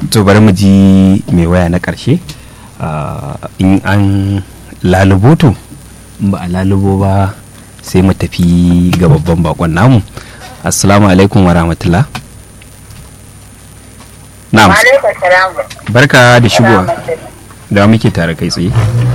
to bari mu ji mai waya na ƙarshe in an lalubo to in ba a lalubo ba sai mu tafi ga babban bakon namu assalamu alaikum wa rahmatullah na'am barka da shigowa da muke tare kai tsaye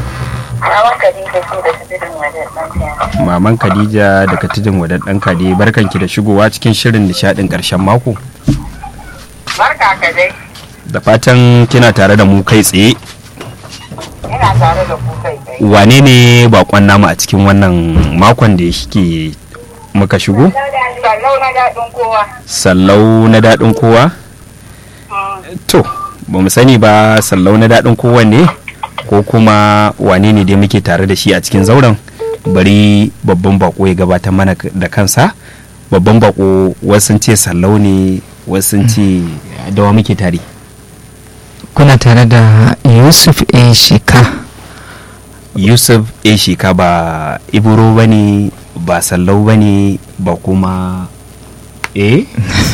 maman khadija daga tudun wadan dan kade barkanki da shigowa cikin shirin nishadin karshen mako barka ka dai da fatan kina tare da mu kai tsaye ina tare da ku kai tsaye wane ne bakon namu a cikin wannan makon da yake muka shigo sallau na daɗin kowa sallau na daɗin kowa to ba mu sani ba sallau na daɗin kowa ne ko kuma wane ne dai muke tare da shi a cikin zauren bari babban bako ya gabatar mana da kansa babban bako wasu ce sallau ne wasu ce dawa muke tare kuna tare da yusuf a shika yusuf a shika ba iburo ba ne ba sallau ba ne ba kuma eh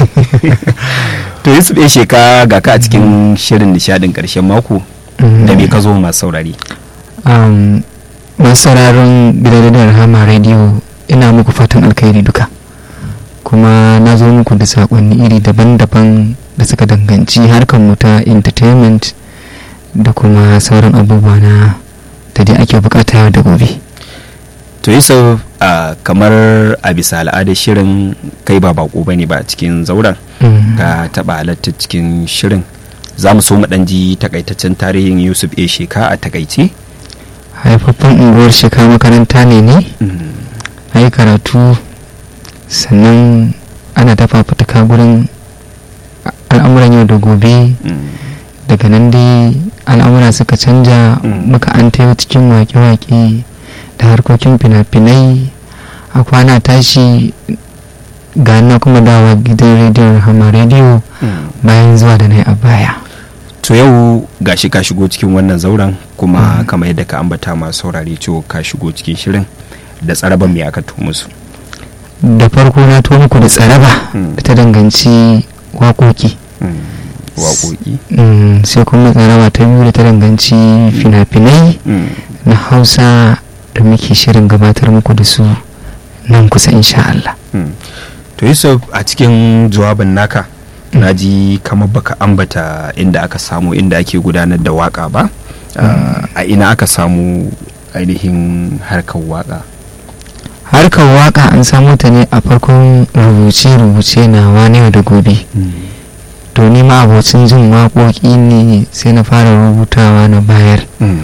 to yusuf a sheka ga ka a cikin shirin nishadin karshen mako da me ka zo masu saurari um, masu sauraron gidan rahama radio ina muku fatan alkhairi duka kuma na zo muku da sakonni iri daban-daban da suka danganci harkar mu ta entertainment da kuma sauran abubuwa na da dai ake bukata yau da gobe to yusuf uh, kamar a bisa al'adar shirin kai ba bako bane ba a cikin zauren ka taba halartar cikin shirin za mu so mu ɗan ji takaitaccen tarihin yusuf a sheka a takaice haifaffen unguwar sheka makaranta ne ne a yi karatu sannan ana dafa fituka gurin al'amuran yau da gobe daga nan dai al'amura suka canja muka an tayo cikin wake-wake da harkokin fina-finai a kwana tashi ga na kuma dawa gidan rediyon rahama rediyo bayan zuwa da na a baya to yau gashi ka shigo cikin wannan zauren kuma kamar yadda ka ambata masu saurari cewa ka shigo cikin shirin da tsaraban me aka musu da farko na to muku da tsaraba da ta danganci waƙoƙi waƙoƙi sai kuma tsaraba ta biyu da ta danganci fina-finai na hausa da muke shirin gabatar muku da su nan kusa insha Allah. to yusuf a cikin jawabin naka na ji kamar baka ambata inda aka samu inda ake gudanar da waka ba a ina aka samu ainihin harkar waka harkar waka an samu ta ne a farkon rubuce-rubuce na wani da gobe to ni ma abocin jin waƙoƙi ne sai na fara rubutawa na bayar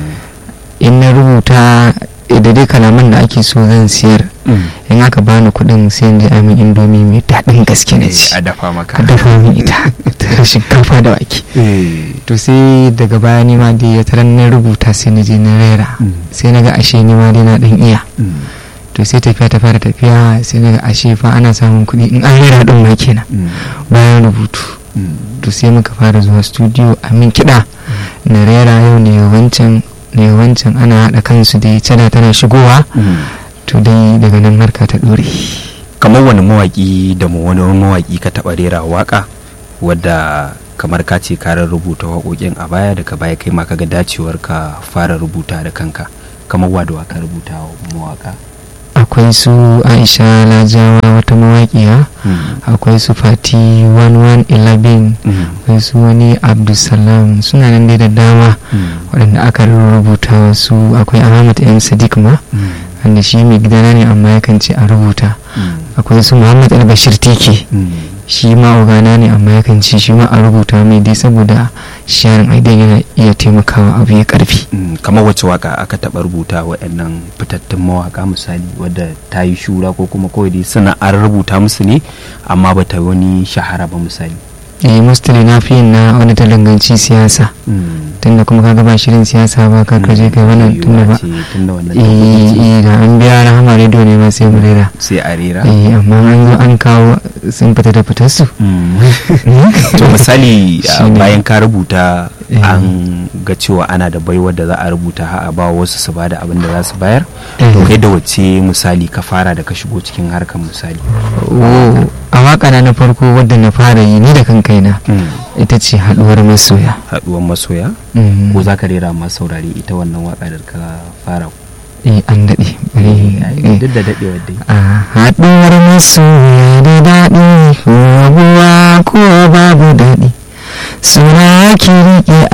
in na rubuta da dai kalaman da ake so zan siyar in aka bani kuɗin sai in ji amin indomi mai daɗin gaske na ci a dafa maka a dafa min ita ta shinkafa da wake to sai daga baya ni ma dai ya taran na rubuta sai na je na rera sai na ga ashe ni ma dai na ɗan iya to sai tafiya ta fara tafiya sai na ga ashe fa ana samun kuɗi in an rera ɗin ma kenan bayan rubutu to sai muka fara zuwa studio a min kiɗa na rera yau ne wancan ne wancan ana haɗa kansu da cada tana shigowa to dai daga nan harka ta ɗore kamar wani mawaƙi da mu wani mawaƙi ka taɓa rera waƙa wadda kamar ka ce ka rubuta waƙoƙin a baya daga baya kai ma kaga dacewar ka fara rubuta da kanka kamar wa da waka rubuta mawaƙa akwai su aisha lajawa wata mawaƙiya akwai su fati 1111 akwai su wani abdulsalam suna nan dai da dama waɗanda aka rubuta wasu akwai ahmad m sadiq ma wanda shi mai gidana ne amma yakan ce a rubuta akwai su muhammad albashir teke shi ma ogana ne amma yakan ce shi ma a rubuta mai dai saboda sharing aidan yana iya taimakawa abu ya karfi kamar wacce waka aka taba rubuta waɗannan fitattun mawaka misali wadda ta yi shura ko kuma kawai dai suna an rubuta musu ne amma ba ta wani shahara ba misali eh mostly na fi yin na wani talanganci siyasa tunda kuma kaga ba shirin siyasa ba ka kaje kai wannan tunda ba eh da an biya rahama rediyo ne ma sai mu rera sai a rera eh amma an zo an kawo sun fita da fitar su to misali bayan ka rubuta Eh. an ga cewa ana da baiwar da za a rubuta ha a ba wasu su bada abin da za su bayar Eh. to kai da wacce misali ka fara da ka shigo cikin harkar misali Oh, a waka na na farko wadda na fara yi ni da kan kaina ita ce haɗuwar masoya haduwan masoya Mm. ko za ka rera masu saurari ita wannan waka da ka fara eh an daɗe bari eh. duk da daɗewar dai a haɗuwar masoya da daɗi rabuwa ko babu daɗi suna ki riƙe